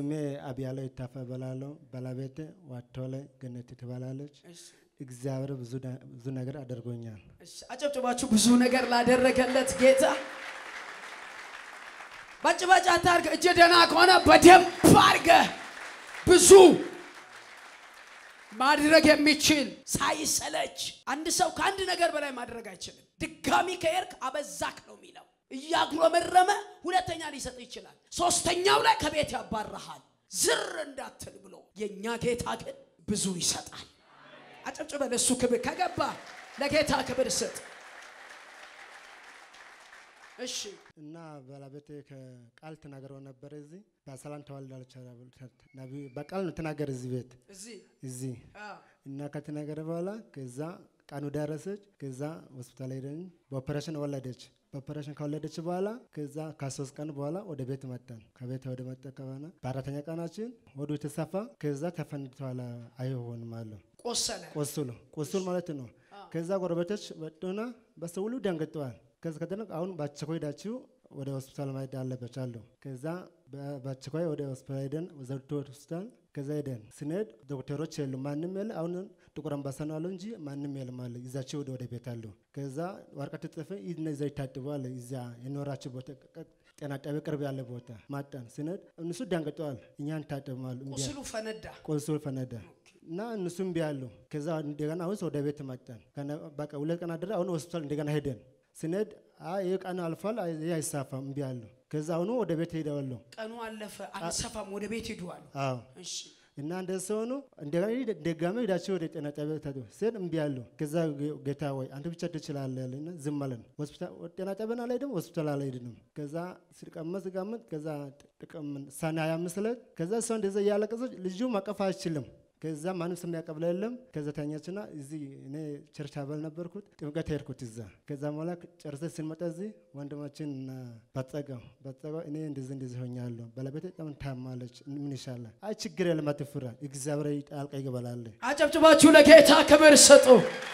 ስሜ አብያለው ይታፈ እባላለሁ። ባለቤቴ ዋቶለ ገነት ትባላለች። እሺ፣ እግዚአብሔር ብዙ ነ- ብዙ ነገር አድርጎኛል። እሺ። አጨብጭባችሁ ብዙ ነገር ላደረገለት ጌታ ባጭባጭ አታርግ። እጅ ደህና ከሆነ በደንብ አድርገህ ብዙ ማድረግ የሚችል ሳይሰለች አንድ ሰው ከአንድ ነገር በላይ ማድረግ አይችልም። ድጋሚ ከሄድክ አበዛክ ነው የሚለው። እያጉረመረመ ሁለተኛ ሊሰጥ ይችላል። ሶስተኛው ላይ ከቤት ያባረሃል ዝር እንዳትል ብሎ የእኛ ጌታ ግን ብዙ ይሰጣል። አጨብጭበ ለእሱ ክብር ከገባ ለጌታ ክብር ስጥ። እሺ እና ባለቤቴ ከቃል ተናገረው ነበረ እዚህ በሰላም ተዋልዳለች። ነቢዩ በቃል ነው ተናገረ እዚህ ቤት እዚህ እዚህ አ፣ እና ከተናገረ በኋላ ከዛ ቀኑ ደረሰች። ከዛ ሆስፒታል ሄደን በኦፐሬሽን ወለደች። በኦፐሬሽን ከወለደች በኋላ ከዛ ከሶስት ቀን በኋላ ወደ ቤት መጣን። ከቤት ወደ መጣ ከሆነ በአራተኛ ቀናችን ሆዱ የተሰፋ ከዛ ተፈንድተዋል። አይሆንም አለ ቆሰለ ቆስሉ ቁስል ማለት ነው። ከዛ ጎረቤቶች መጡና በሰው ሁሉ ደንግጠዋል። ከዚ ከተነቅ አሁን በአስቸኳይ ሄዳችሁ ወደ ሆስፒታል ማሄድ አለበች አሉ። ከዛ በ- በአስቸኳይ ወደ ሆስፒታል ሄደን ዘውዲቱ ሆስፒታል ከዛ ሄደን ስንሄድ ዶክተሮች የሉ ማንም የለ። አሁን ጥቁር አንበሳ ነው አለው እንጂ ማንም የለም አለ። ይዛቸው ወደ ወደ ቤት አሉ። ከዛ ወረቀት ጽፈ ይዝና ይዛ ይታጥቡ አለ። እዚያ የኖራቸው ቦታ ቀ- ጤና ጣቢያ ቅርብ ያለ ቦታ ማጣን ስንሄድ እነሱ ደንግጠዋል። እኛን ታጥበዋል። ቁስሉ ፈነዳ። ቆንሶል ፈነዳ እና እነሱ እምቢ አሉ። ከዛ እንደገና አሁን ወደ ቤት መጣን። ከነ- በቃ ሁለት ቀን አደረ። አሁን ሆስፒታል እንደገና ሄደን ስንሄድ አይ ይህ ቀን አልፏል፣ አይ ይህ አይሳፋም እምቢ አሉ። ከዛ አሁኑ ወደ ቤት ሄደዋለሁ። ቀኑ አለፈ፣ አልሰፋም፣ ወደ ቤት ሂዱ አሉ። አዎ እሺ እና እንደዚህ ሲሆኑ እንደገና ሂድ- ደጋሚ ሄዳቸው ወደ ጤና ጣቢያ ታዱ ስል እምቢ አሉ። ከዛ ጌ- ጌታ ወይ አንተ ብቻ ትችላለህ ያለና ዝም አለን። ሆስፒታል ወደ ጤና ጣቢያ አልሄድም፣ ሆስፒታል አልሄድንም። ከዛ ስቀመጥ ስቀመጥ ከዛ ጥቅም ሰኔ ሀያ አምስት ዕለት ከዛ እሷ እንደዛ እያለቀሰች ልጁ ማቀፍ አይችልም። ከዛ ማንም ስም ያቀብለ የለም። ከዛ ተኛችና እዚህ እኔ ቸርች አባል ነበርኩት ጥምቀት ሄድኩት እዛ። ከዛ በኋላ ጨርሰ ስንመጣ እዚህ ወንድማችን እና ባጸጋው ባጸጋው እኔ እንደዚህ እንደዚህ ሆኛለሁ፣ ባለቤቴ በጣም ታማለች፣ ምን ይሻላል? አይ ችግር የለም አትፍራ፣ እግዚአብሔር ጣልቃ ይገባላል። አጨብጭባችሁ ለጌታ ክብር ስጡ።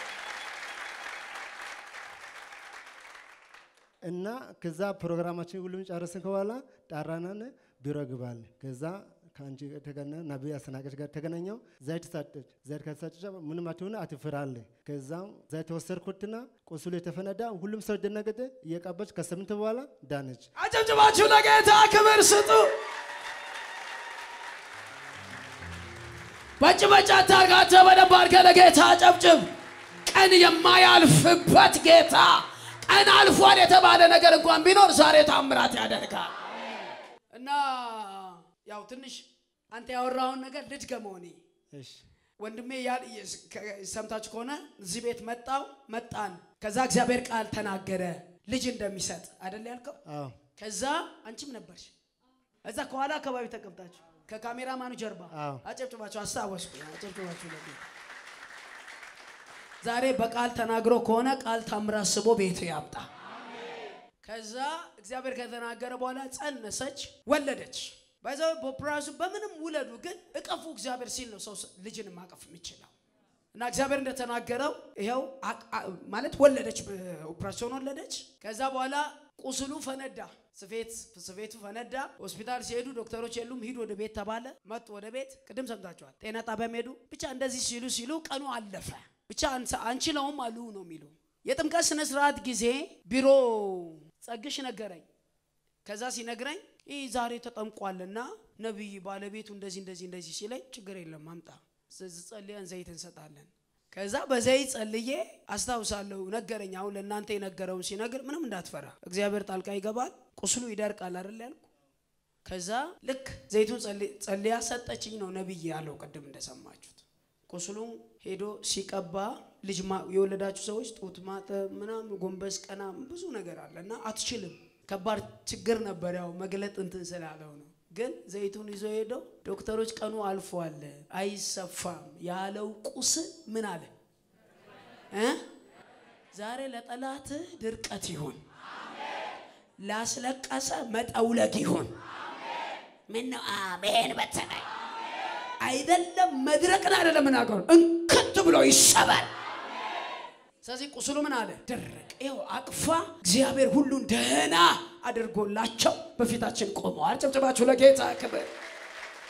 እና ከዛ ፕሮግራማችን ሁሉም ጨረስን በኋላ ጣራናን ቢሮ ግባል። ከዛ ከአንቺ ጋር ተገና ነቢይ አስናቀች ጋር ተገናኘው። ዘይት ሰጠች። ዘይት ከተሰጠች ምንም አትሆን አትፍራለ። ከዛ ዘይት ወሰድኩትና ቁስሉ የተፈነዳ ሁሉም ሰው ደነገጠ። እየቀባች ከስምንት በኋላ ዳነች። አጨብጭባችሁ ለጌታ ክብር ስጡ። በጭበጫ ታርጋተ በደንብ አድርገህ ለጌታ አጨብጭብ። ቀን የማያልፍበት ጌታ ቀን አልፏል የተባለ ነገር እንኳን ቢኖር ዛሬ ታምራት ያደርጋል። እና ያው ትንሽ አንተ ያወራውን ነገር ልድገመው እኔ እሺ ወንድሜ ያ- ከ- ሰምታችሁ ከሆነ እዚህ ቤት መጣው መጣን። ከዛ እግዚአብሔር ቃል ተናገረ ልጅ እንደሚሰጥ አይደል ያልከው? አዎ ከዛ አንቺም ነበርሽ እዛ ከኋላ አካባቢ ተቀምጣችሁ ከካሜራማኑ ጀርባ አዎ። አጨብጭባችሁ አስታወስኩ። አጨብጭባችሁ ለጌታ። ዛሬ በቃል ተናግሮ ከሆነ ቃል ታምራት ስቦ ቤት ያምጣ። ከዛ እግዚአብሔር ከተናገረ በኋላ ጸነሰች፣ ወለደች። በዛ በፕራሱ በምንም ውለዱ፣ ግን እቀፉ እግዚአብሔር ሲል ነው ሰው ልጅን ማቀፍ የሚችለው። እና እግዚአብሔር እንደተናገረው ይኸው አቅ- አ- ማለት ወለደች፣ ኦፕራሲዮን ወለደች። ከዛ በኋላ ቁስሉ ፈነዳ፣ ስፌት ስፌቱ ፈነዳ። ሆስፒታል ሲሄዱ ዶክተሮች የሉም፣ ሂዱ ወደ ቤት ተባለ። መጡ ወደ ቤት። ቅድም ሰምታችኋል። ጤና ጣቢያም ሄዱ። ብቻ እንደዚህ ሲሉ ሲሉ ቀኑ አለፈ። ብቻ አንሰ- አንችለውም አሉ ነው የሚሉ የጥምቀት ስነ ስርዓት ጊዜ ቢሮ ጸግሽ ነገረኝ። ከዛ ሲነግረኝ ይህ ዛሬ ተጠምቋልና ነቢይ ባለቤቱ እንደዚህ እንደዚህ እንደዚህ ሲለኝ ችግር የለም አምጣ ስለዚህ ጸልየን ዘይት እንሰጣለን። ከዛ በዘይት ጸልዬ አስታውሳለሁ ነገረኝ። አሁን ለእናንተ የነገረውን ሲነግር ምንም እንዳትፈራ እግዚአብሔር ጣልቃ ይገባል፣ ቁስሉ ይደርቃል አይደል ያልኩ። ከዛ ልክ ዘይቱን ጸል- ጸልያ ሰጠችኝ ነው ነቢይ ያለው ቅድም እንደሰማችሁት። ቁስሉም ሄዶ ሲቀባ ልጅ ማ- የወለዳችሁ ሰዎች ጡት ማጠብ ምናምን ጎንበስ ቀና ብዙ ነገር አለ እና አትችልም። ከባድ ችግር ነበር ያው መግለጥ እንትን ስላለው ነው። ግን ዘይቱን ይዞ ሄደው ዶክተሮች ቀኑ አልፏል አይሰፋም ያለው ቁስል ምን አለ እ ዛሬ ለጠላትህ ድርቀት ይሁን፣ ላስለቀሰ መጠውለግ ይሁን። ምን ነው አሜን በተናይ አይደለም መድረቅን አይደለም ምናገሩ እንክት ብሎ ይሰበር። ስለዚህ ቁስሉ ምን አለ ደረቅ። ይኸው አቅፋ እግዚአብሔር ሁሉን ደህና አድርጎላቸው በፊታችን ቆመዋል። ጨብጨባችሁ ለጌታ ክብር።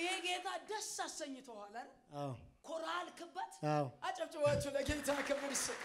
ይሄ ጌታ ደስ አሰኝተዋል አይደል? አዎ ኮራል ክበት አዎ አጨብጭባችሁ ለጌታ ክብር ይስጥ።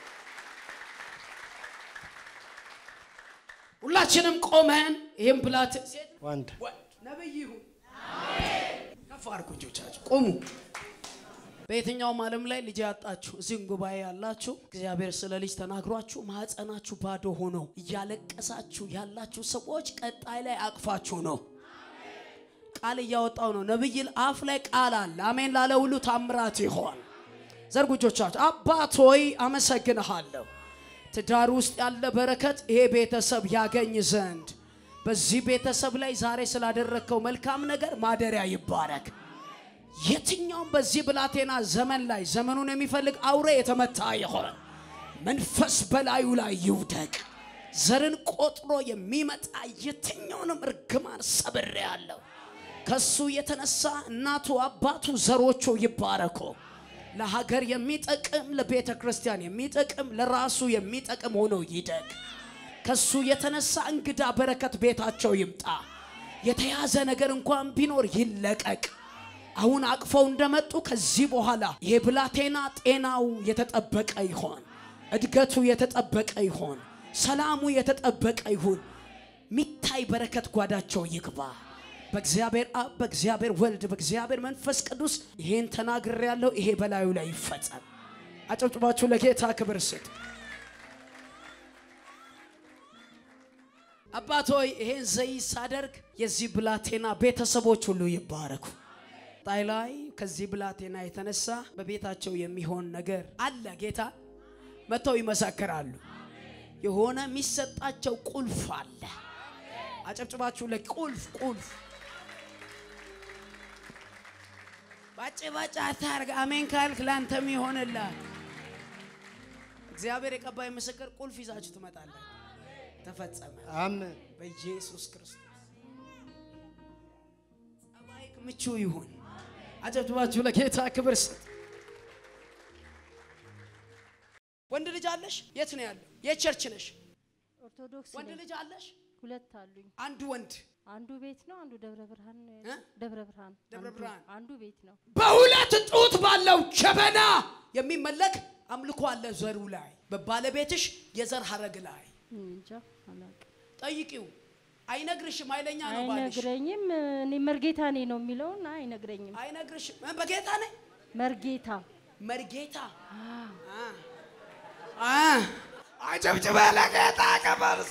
ሁላችንም ቆመን ይህም ብላት ሴት ወንድ ወንድ ነብይ ይሁን ከፍ አድርጉ እጆቻችሁ ቁሙ። በየትኛውም ዓለም ላይ ልጅ ያጣችሁ እዚህም ጉባኤ ያላችሁ እግዚአብሔር ስለ ልጅ ተናግሯችሁ ማህፀናችሁ ባዶ ሆኖ እያለቀሳችሁ ያላችሁ ሰዎች ቀጣይ ላይ አቅፋችሁ ነው ቃል እያወጣው ነው። ነብይ አፍ ላይ ቃል አለ። አሜን ላለ ሁሉ ታምራት ይሆን። ዘርጉ እጆቻችሁ። አባት ሆይ አመሰግንሃለሁ። ትዳር ውስጥ ያለ በረከት ይሄ ቤተሰብ ያገኝ ዘንድ በዚህ ቤተሰብ ላይ ዛሬ ስላደረግከው መልካም ነገር ማደሪያ ይባረክ። የትኛውም በዚህ ብላቴና ዘመን ላይ ዘመኑን የሚፈልግ አውሬ የተመታ ይሆን መንፈስ በላዩ ላይ ይውደቅ። ዘርን ቆጥሮ የሚመጣ የትኛውንም እርግማን ሰብሬ ያለው ከሱ የተነሳ እናቱ አባቱ ዘሮቹ ይባረኩ። ለሀገር የሚጠቅም ለቤተ ክርስቲያን የሚጠቅም ለራሱ የሚጠቅም ሆኖ ይደግ። ከሱ የተነሳ እንግዳ በረከት ቤታቸው ይምጣ። የተያዘ ነገር እንኳን ቢኖር ይለቀቅ። አሁን አቅፈው እንደመጡ ከዚህ በኋላ ይሄ ብላቴና ጤናው የተጠበቀ ይሆን፣ እድገቱ የተጠበቀ ይሆን፣ ሰላሙ የተጠበቀ ይሁን። ሚታይ በረከት ጓዳቸው ይግባ። በእግዚአብሔር አብ፣ በእግዚአብሔር ወልድ፣ በእግዚአብሔር መንፈስ ቅዱስ ይሄን ተናግሬ ያለው ይሄ በላዩ ላይ ይፈጸም። አጨብጭባችሁ ለጌታ ክብር ስጥ። አባት ሆይ ይሄን ዘይት ሳደርግ የዚህ ብላቴና ቤተሰቦች ሁሉ ይባረኩ። ጣይ ላይ ከዚህ ብላቴና የተነሳ በቤታቸው የሚሆን ነገር አለ። ጌታ መጥተው ይመሰክራሉ። የሆነ የሚሰጣቸው ቁልፍ አለ። አጨብጭባችሁ ለቁልፍ ቁልፍ ባጭ ባጭ አታርግ። አሜን ካልክ ላንተም ይሆንላል። እግዚአብሔር የቀባይ ምስክር ቁልፍ ይዛችሁ ትመጣለህ። ተፈጸመ አሜን በኢየሱስ ክርስቶስ። ጸባይክ ምቹ ይሁን። አጨብጭባችሁ ለጌታ ክብር ስጥ። ወንድ ልጅ አለሽ? የት ነው ያለው? የት ቸርች ነሽ? ኦርቶዶክስ ወንድ ነኝ። ልጅ አለሽ? ሁለት አሉኝ። አንዱ ወንድ አንዱ ቤት ነው፣ አንዱ ደብረ ብርሃን ነው እ? ያለው። ደብረ ብርሃን ደብረ አንዱ- ብርሃን። አንዱ ቤት ነው። በሁለት ጡት ባለው ጀበና የሚመለክ አምልኮ አለ ዘሩ ላይ በባለቤትሽ የዘር ሀረግ ላይ እኔ እንጃ አላውቅም። ጠይቂው። አይነግርሽም። ኃይለኛ ነው ባልሽ። አይነግረኝም። እኔ መርጌታ ነኝ ነው የሚለውን አይነግረኝም። አይነግርሽም። እ፣ በጌታ ነኝ መርጌታ መርጌታ አዎ። አ አጨብጭበ ለጌታ ከበርሳ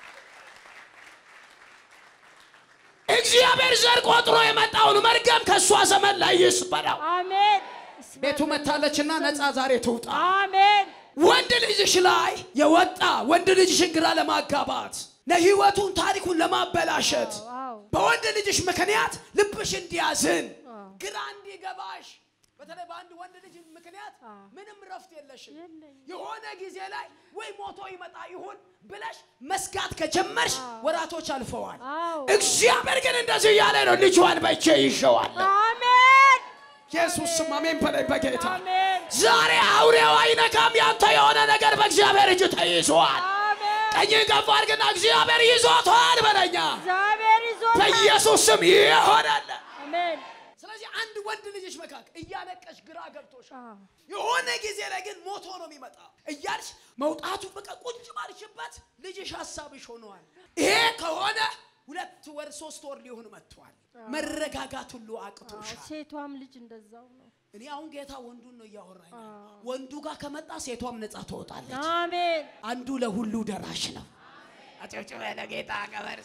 እግዚአብሔር ዘር ቆጥሮ የመጣውን መርገም ከእሷ ዘመን ላይ ይስበራው። አሜን። ቤቱ መታለችና ነፃ ዛሬ ትውጣ። አሜን። ወንድ ልጅሽ ላይ የወጣ ወንድ ልጅሽን ግራ ለማጋባት ለህይወቱን ታሪኩን ለማበላሸት አዎ። በወንድ ልጅሽ ምክንያት ልብሽ እንዲያዝን አዎ። ግራ እንዲገባሽ በተለይ በአንድ ወንድ ልጅ ምክንያት አዎ። ምንም ረፍት የለሽም። የለኝም። የሆነ ጊዜ ላይ ወይ ሞቶ ይመጣ ይሁን ብለሽ መስጋት ከጀመርሽ ወራቶች አልፈዋል። አዎ። እግዚአብሔር ግን እንደዚህ እያለ ነው፣ ልጇን በእጄ ይዤዋል። አሜን። ኢየሱስ ስም አሜን በላይ በጌታ አሜን። ዛሬ አውሬው አይነካም። ያንተ የሆነ ነገር በእግዚአብሔር እጅ ተይዟል። አሜን። ቀኝ ከፍ አድርግና እግዚአብሔር ይዞታል በለኛ። እግዚአብሔር ይዞ በኢየሱስ ስም ይሆናል። አሜን። ስለዚህ አንድ ወንድ ልጅሽ መካከል እያለቀሽ ግራ ገብቶሻል። አዎ። የሆነ ጊዜ ላይ ግን ሞቶ ነው የሚመጣ እያልሽ መውጣቱ በቃ ቁጭ ባልሽበት ልጅሽ ሀሳብሽ ሆነዋል። ይሄ ከሆነ ሁለት ወር ሶስት ወር ሊሆን መጥቷል። መረጋጋት ሁሉ አዎ። አቅቶሻል። ሴቷም ልጅ እንደዛው ነው። እኔ አሁን ጌታ ወንዱን ነው እያወራኝ ያለው። አዎ። ወንዱ ጋር ከመጣ ሴቷም ነፃ ትወጣለች። አሜን። አንዱ ለሁሉ ደራሽ ነው። አጨብጭበ ለጌታ ቀበር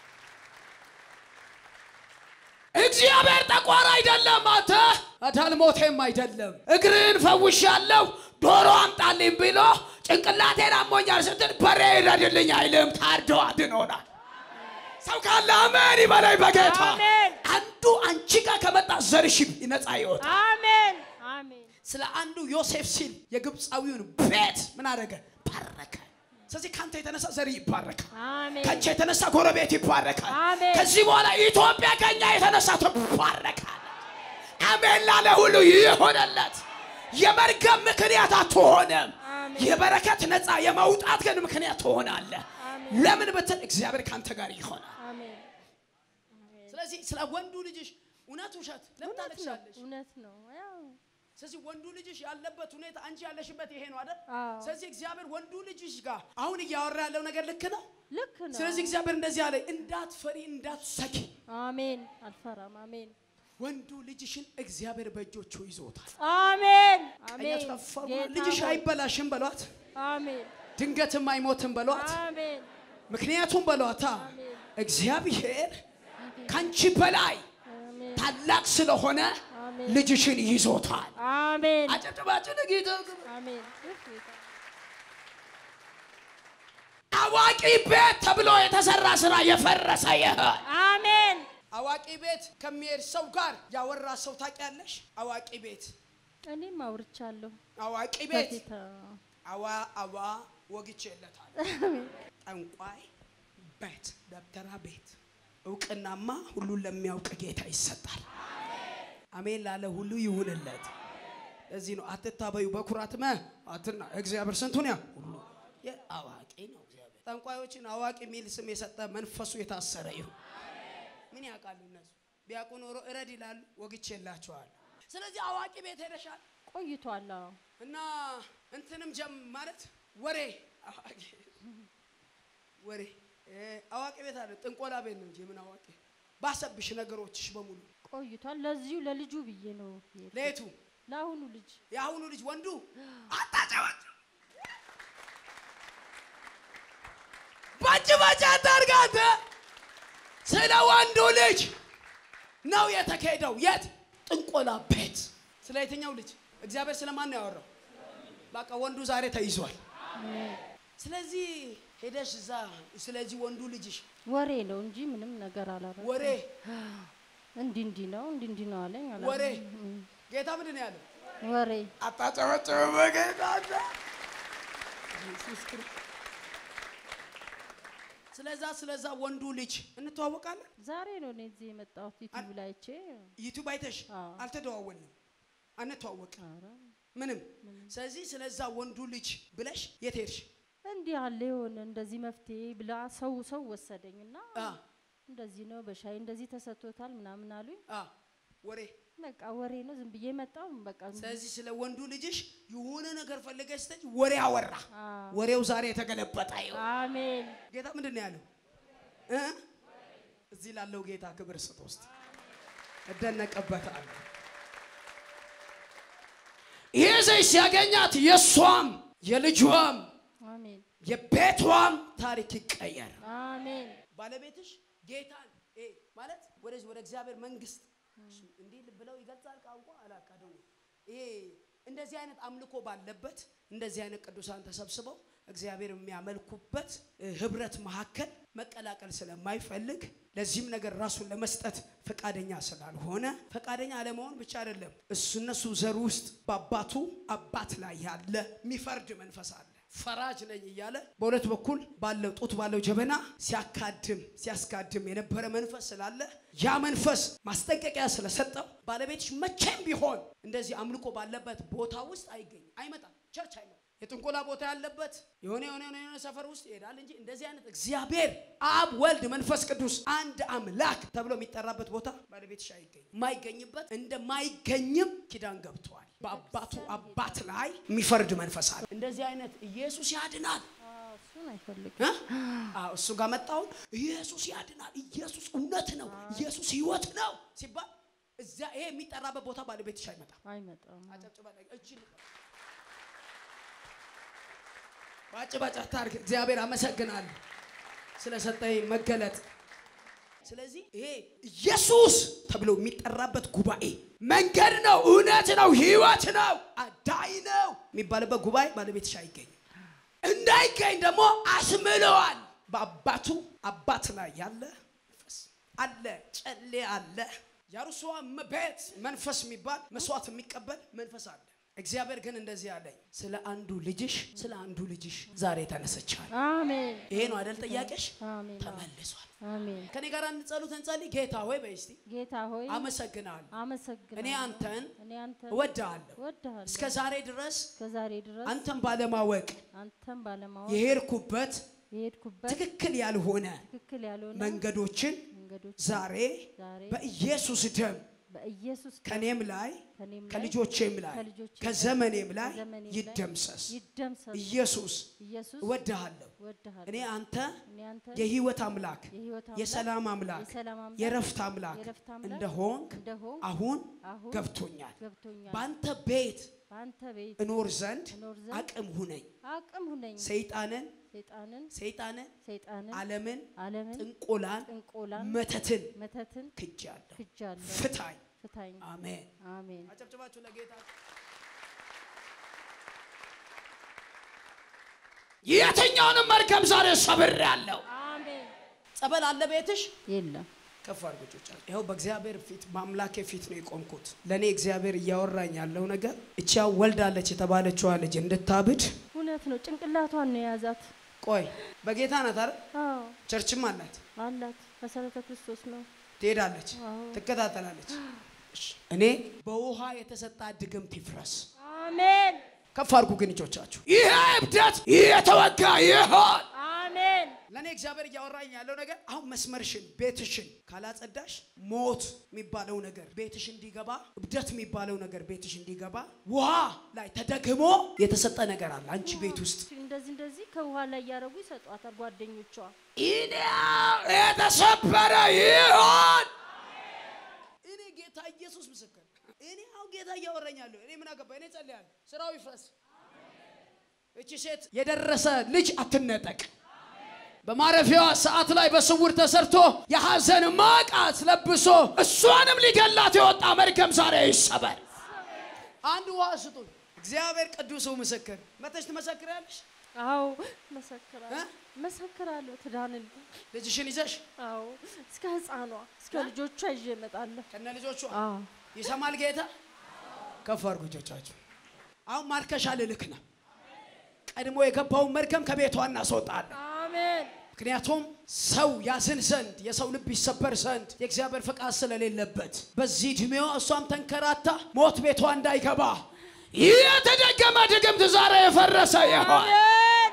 እግዚአብሔር ጠቋር አይደለም። አንተ አዳልሞቴም አይደለም። እግርህን ፈውሻለሁ ዶሮ አምጣልኝ ብሎ ጭንቅላቴን አሞኛል ስትል በሬ ይረድልኝ አይልም። ታርዶ አድኖናል። ሰው ካለ አሜን ይበላይ በጌታ አሜን። አንዱ አንቺ ጋር ከመጣ ዘርሽ ነፃ ይወጣ አሜን። አሜን። ስለ አንዱ ዮሴፍ ሲል የግብፃዊውን ቤት ምን አደረገ? ባረከ። ስለዚህ ከአንተ የተነሳ ዘር ይባረካል። አሜን። ከአንቺ የተነሳ ጎረቤት ይባረካል። አሜን። ከዚህ በኋላ ኢትዮጵያ ከኛ የተነሳ ትባረካል። አሜን ላለ ሁሉ ይሆነለት። የመርገም ምክንያት አትሆንም። አሜን። የበረከት ነፃ የመውጣት ግን ምክንያት ትሆናለህ። አሜን። ለምን ብትል እግዚአብሔር ከአንተ ጋር ይሆናል። አሜን። ስለዚህ ስለ ወንዱ ልጅሽ እውነት ውሸት ለምን እውነት ነው ታለቅሻለሽ? እውነት ነው ያው ስለዚህ ወንዱ ልጅሽ ያለበት ሁኔታ አንቺ ያለሽበት ይሄ ነው አይደል? አዎ ስለዚህ እግዚአብሔር ወንዱ ልጅሽ ጋር አሁን እያወራ ያለው ነገር ልክ ነው። ልክ ነው ስለዚህ እግዚአብሔር እንደዚህ አለ፣ እንዳትፈሪ እንዳትሰኪ። አሜን አልፈራም አሜን ወንዱ ልጅሽን እግዚአብሔር በእጆቹ ይዞታል። አሜን አሜን ቀኛችሁ ከፍ አድርጉና ጌታ ልጅሽ ሆይ፣ አይበላሽም በሏት፣ አሜን ድንገትም አይሞትም በሏት። አሜን ምክንያቱም በሏታ አሜን እግዚአብሔር ከአንቺ በላይ አሜን ታላቅ ስለሆነ አሜን ልጅሽን ይዞታል። አሜን አጨብጭባችሁ ለጌታ አሜን እፍ ጌታ አዋቂ ቤት ተብሎ የተሰራ ስራ የፈረሰ ይሆን። አሜን አዋቂ ቤት ከሚሄድ ሰው ጋር ያወራ ሰው ታውቂያለሽ? አዋቂ ቤት እኔም አውርቻለሁ አዋቂ ቤት በፊት አዋ አዋ ወግቼለታል። ጠንቋይ ቤት ደብተራ ቤት እውቅናማ ሁሉን ለሚያውቅ ጌታ ይሰጣል። አሜን ላለ ሁሉ ይሁንለት። ለዚህ ነው አትታበዩ በኩራት መ አትና እግዚአብሔር ስንቱን ያ ሁሉ የ- አዋቂ ነው እግዚአብሔር። ጠንቋዮችን አዋቂ የሚል ስም የሰጠ መንፈሱ የታሰረ ይሁን። ምን ያውቃሉ እነሱ? ቢያውቁ ኖሮ እረድ ይላሉ። ወግቼላቸዋል። ስለዚህ አዋቂ ቤት ሄደሻል ቆይቷል አዎ እና እንትንም ጀም ማለት ወሬ አዋቂ ወሬ እ አዋቂ ቤት አለ ጥንቆላ ቤት ነው እንጂ ምን አዋቂ ባሰብሽ ነገሮችሽ በሙሉ ቆይቷል ለዚሁ ለልጁ ብዬ ነው የሄድኩት። ለየቱ ለአሁኑ ልጅ የአሁኑ ልጅ ወንዱ አታጨባጭ ባጭ ባጭ አታርጋት ስለ ወንዱ ልጅ ነው የተካሄደው የት ጥንቆላ ቤት ስለ የትኛው ልጅ እግዚአብሔር ስለማን ነው ያወራው በቃ ወንዱ ዛሬ ተይዟል ስለዚህ ሄደሽ እዛ ስለዚህ ወንዱ ልጅሽ ወሬ ነው እንጂ ምንም ነገር አላረኩም። ወሬ እንዲህ እንዲህ ነው እንዲህ እንዲህ ነው አለኝ። አላልኩም። ወሬ እም፣ ጌታ ምንድን ነው ያለው ወሬ አታጨበጭብ በጌታ አለ። ኢየሱስ ክርስቶስ። ስለዛ ስለዛ ወንዱ ልጅ እንተዋወቃለን። ዛሬ ነው እኔ እዚህ የመጣሁት ዩቲዩብ ላይ አይቼ። ዩቲዩብ አይተሽ አዎ። አልተደዋወልንም፣ አንተዋወቅ ኧረ ምንም። ስለዚህ ስለዛ ወንዱ ልጅ ብለሽ የት ሄድሽ? እንዲህ አለ የሆነ እንደዚህ መፍትሄ ብላ ሰው ሰው ወሰደኝ እና አ እንደዚህ ነው በሻይ እንደዚህ ተሰጥቶታል ምናምን አሉኝ። አ ወሬ። በቃ ወሬ ነው ዝም ብዬ መጣሁ። በቃ ዝም- ስለዚህ ስለ ወንዱ ልጅሽ የሆነ ነገር ፈልገሽ ስትሄጂ ወሬ አወራ። አዎ። ወሬው ዛሬ የተገለበጠ ይሁን። አሜን ጌታ ምንድን ነው ያለው? እ? እዚህ ላለው ጌታ ክብር ስጥ ውስጥ እደነቅበታለሁ። ይህ ዘይ ሲያገኛት የእሷም የልጇም አሜን የቤቷም ታሪክ ይቀየር። አሜን ባለቤትሽ ጌታን እ ማለት ወደዚህ ወደ እግዚአብሔር መንግስት እንዲህ ብለው ይገልጻል ቋንቋ አላቃደው ይሄ እንደዚህ አይነት አምልኮ ባለበት እንደዚህ አይነት ቅዱሳን ተሰብስበው እግዚአብሔር የሚያመልኩበት እ፣ ህብረት መካከል መቀላቀል ስለማይፈልግ ለዚህም ነገር ራሱን ለመስጠት ፈቃደኛ ስላልሆነ ፈቃደኛ አለመሆን ብቻ አይደለም፣ እሱ እነሱ ዘር ውስጥ በአባቱ አባት ላይ ያለ የሚፈርድ መንፈስ አለ። ፈራጅ ነኝ እያለ በሁለት በኩል ባለው ጡት ባለው ጀበና ሲያካድም ሲያስካድም የነበረ መንፈስ ስላለ ያ መንፈስ ማስጠንቀቂያ ስለሰጠው ባለቤትሽ መቼም ቢሆን እንደዚህ አምልኮ ባለበት ቦታ ውስጥ አይገኝም፣ አይመጣም፣ ቸርች አይመጣም። የጥንቆላ ቦታ ያለበት የሆነ የሆነ የሆነ የሆነ ሰፈር ውስጥ ይሄዳል እንጂ እንደዚህ አይነት እግዚአብሔር አብ፣ ወልድ፣ መንፈስ ቅዱስ አንድ አምላክ ተብሎ የሚጠራበት ቦታ ባለቤትሽ አይገኝም። የማይገኝበት እንደማይገኝም ኪዳን ገብተዋል። በአባቱ አባት ላይ የሚፈርድ መንፈስ አለ። እንደዚህ አይነት ኢየሱስ ያድናል አዎ፣ እሱን አይፈልግም እ? አዎ እሱ ጋር መጣውን ኢየሱስ ያድናል፣ ኢየሱስ እውነት ነው፣ ኢየሱስ ህይወት ነው ሲባል እዚያ ይሄ የሚጠራበት ቦታ ባለቤትሽ አይመጣም። አይመጣም አጨብጭባ ላይ እጅን ባጭባጭ አታርግ። እግዚአብሔር አመሰግናለሁ ስለሰጠኝ መገለጥ። ስለዚህ ይሄ ኢየሱስ ተብሎ የሚጠራበት ጉባኤ መንገድ ነው፣ እውነት ነው፣ ህይወት ነው፣ አዳኝ ነው የሚባልበት ጉባኤ ባለቤትሽ አይገኝም። እንዳይገኝ ደግሞ አስምለዋል። በአባቱ አባት ላይ ያለ መንፈስ አለ፣ ጨሌ አለ። የአርሷም ቤት መንፈስ የሚባል መስዋዕት የሚቀበል መንፈስ አለ። እግዚአብሔር ግን እንደዚህ አለኝ፣ ስለ አንዱ ልጅሽ ስለ አንዱ ልጅሽ ዛሬ ተነስቻል። አሜን ይሄ ነው አይደል ጥያቄሽ? አሜን ተመልሷል። አሜን ከኔ ጋር እንጸሉት እንጸልይ። ጌታ ሆይ በይ እስቲ ጌታ ሆይ አመሰግናለሁ። አመሰግናለሁ እኔ አንተን እኔ አንተን እወድሃለሁ። እወድሃለሁ እስከ ዛሬ ድረስ እስከ ዛሬ ድረስ አንተን ባለማወቅ አንተን ባለማወቅ የሄድኩበት የሄድኩበት ትክክል ያልሆነ ትክክል ያልሆነ መንገዶችን መንገዶች ዛሬ ዛሬ በኢየሱስ ደም በኢየሱስ ደም ከኔም ላይ ከእኔም ላይ ከልጆቼም ላይ ከልጆቼም ከዘመኔም ላይ ከዘመኔም ላይ ይደምሰስ። ይደምሰስ። ኢየሱስ ኢየሱስ እወድሃለሁ። እወድሃለሁ። እኔ አንተ እኔ አንተ የህይወት አምላክ የህይወት አምላክ የሰላም አምላክ የሰላም አምላክ የረፍት አምላክ የረፍት አምላክ እንደሆንክ እንደሆንክ አሁን አሁን ገብቶኛል። ገብቶኛል። በአንተ ቤት በአንተ ቤት እኖር ዘንድ እኖር ዘንድ አቅም ሁነኝ። አቅም ሁነኝ። ሰይጣንን ሰይጣንን ሰይጣንን ሰይጣንን ዓለምን ዓለምን ጥንቆላን ጥንቆላን መተትን መተትን ክጃለሁ። ክጃለሁ። ፍታኝ። ፍታኝ። አሜን። አሜን። አጨብጭባችሁ ለጌታ የትኛውንም መርከብ ዛሬ ሰብሬያለሁ። አሜን። ጸበል አለ ቤትሽ? የለም ከፍ አድርጎቻል። ይኸው በእግዚአብሔር ፊት በአምላኬ ፊት ነው የቆምኩት። ለእኔ እግዚአብሔር እያወራኝ ያለው ነገር እቻ ወልዳለች የተባለችዋ ልጅ እንድታብድ እውነት ነው። ጭንቅላቷን ነው የያዛት። ቆይ በጌታ ናት አይደል? አዎ ቸርችም አላት። አላት። መሰረተ ክርስቶስ ነው። ትሄዳለች፣ አዎ። ትከታተላለች። እሺ፣ እኔ በውሃ የተሰጣ ድግምት ይፍረስ። አሜን። ከፍ አድርጉ ግን እጆቻችሁ። ይሄ እብደት የተወጋ ይሆን። አሜን። ለእኔ እግዚአብሔር እያወራኝ ያለው ነገር አሁን መስመርሽን ቤትሽን ካላጸዳሽ ሞት የሚባለው ነገር ቤትሽ እንዲገባ እብደት የሚባለው ነገር ቤትሽ እንዲገባ ውሃ ላይ ተደግሞ የተሰጠ ነገር አለ አንቺ ቤት ውስጥ እንደዚህ እንደዚህ ከውሃ ላይ እያደረጉ ይሰጧታል ጓደኞቿ። ኢኔ የተሰበረ ይሆን። እኔ ጌታ ኢየሱስ ምስክር፣ እኔ አሁን ጌታ እያወራኛለሁ። እኔ ምን አገባ? እኔ ጸልያለሁ፣ ስራው ይፍረስ። እቺ ሴት የደረሰ ልጅ አትነጠቅ። በማረፊያዋ ሰዓት ላይ በስውር ተሰርቶ የሐዘን ማቃት ለብሶ እሷንም ሊገላት የወጣ መርገም ዛሬ ይሰበር። አንድ ውሃ ስጡን። እግዚአብሔር ቅዱሱ ምስክር መተሽ ትመሰክሪያለሽ። አዎ መሰክራለሁ፣ እ? መሰክራለሁ። ትዳንልኝ። ልጅሽን ይዘሽ አዎ እስከ ህፃኗ እስከ ልጆቿ ይዤ እመጣለሁ። ከነ ልጆቿ አዎ ይሰማል ጌታ። ከፍ አድርጉ እጆቻችሁ። አሁን ማርከሻ ልልክ ነው። ቀድሞ የገባውን መርገም ከቤቷ እናስወጣለን። አሜን። ምክንያቱም ሰው ያዝን ዘንድ የሰው ልብ ይሰበር ዘንድ የእግዚአብሔር ፈቃድ ስለሌለበት በዚህ ዕድሜዋ እሷም ተንከራታ ሞት ቤቷ እንዳይገባ ይህ የተደገመ ድግምት ዛሬ የፈረሰ ይሆን፣ አሜን።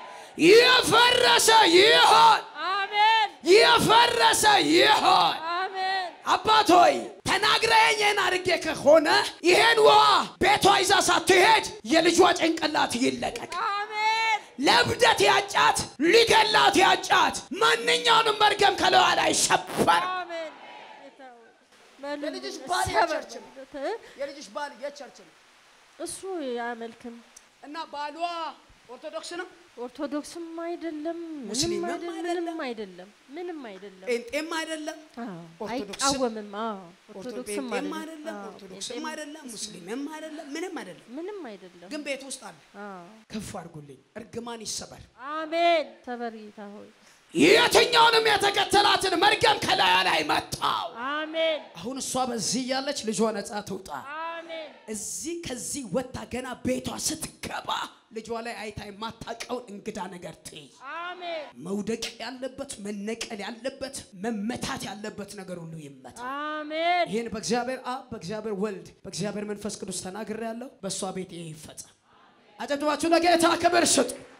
የፈረሰ ይሆን፣ አሜን። የፈረሰ ይሆን። አሜን። አባት ሆይ ተናግረኸኝ ይህን አድርጌ ከሆነ ይሄን ውሃ ቤቷ ይዛ ሳትሄድ የልጇ ጭንቅላት ይለቀቅ። አሜን። ለብደት ያጫት ሊገላት ያጫት ማንኛውንም መርገም ከለዋ ላይ ሰበር። አሜን። ጌታ ሆይ፣ በሉ የልጅሽ ባል ሰበር የቸርች ነው። በሉት፣ እ? የልጅሽ ባል የቸርች ነው እሱ አያመልክም። እና ባሏ ኦርቶዶክስ ነው፣ ኦርቶዶክስም አይደለም፣ ምንም ሙስሊምም አይደለም፣ አይደለም። ምንም አይደለም፣ ምንም አይደለም። ጴንጤም አይደለም፣ አዎ፣ ኦርቶዶክስም- አይቃወምም። አዎ፣ ኦርቶዶክስም ጴንጤም አይደለም፣ አይደለም፣ አዎ፣ ኦርቶዶክስም ጴንጤም አይደለም፣ ሙስሊምም አይደለም፣ ምንም አይደለም። ምንም አይደለም። ግን ቤት ውስጥ አለ። አዎ። ከፍ አድርጉልኝ። እርግማን ይሰበር። አሜን። ሰበር ጌታ ሆይ የትኛውንም የተከተላትን መርገም ከላያ ላይ መጣው። አሜን፣ አሁን እሷ በዚህ እያለች ልጇ ነጻ ትውጣ። አሜን፣ እዚህ ከዚህ ወጥታ ገና ቤቷ ስትገባ ልጇ ላይ አይታ የማታውቀውን እንግዳ ነገር ትይ። አሜን፣ መውደቅ ያለበት መነቀል ያለበት መመታት ያለበት ነገር ሁሉ ይመታ። አሜን። ይህን በእግዚአብሔር አብ በእግዚአብሔር ወልድ በእግዚአብሔር መንፈስ ቅዱስ ተናግሬ ያለው በእሷ ቤት ይሄ ይፈጸም። አጨብጭባችሁ ለጌታ ክብር ስጡ።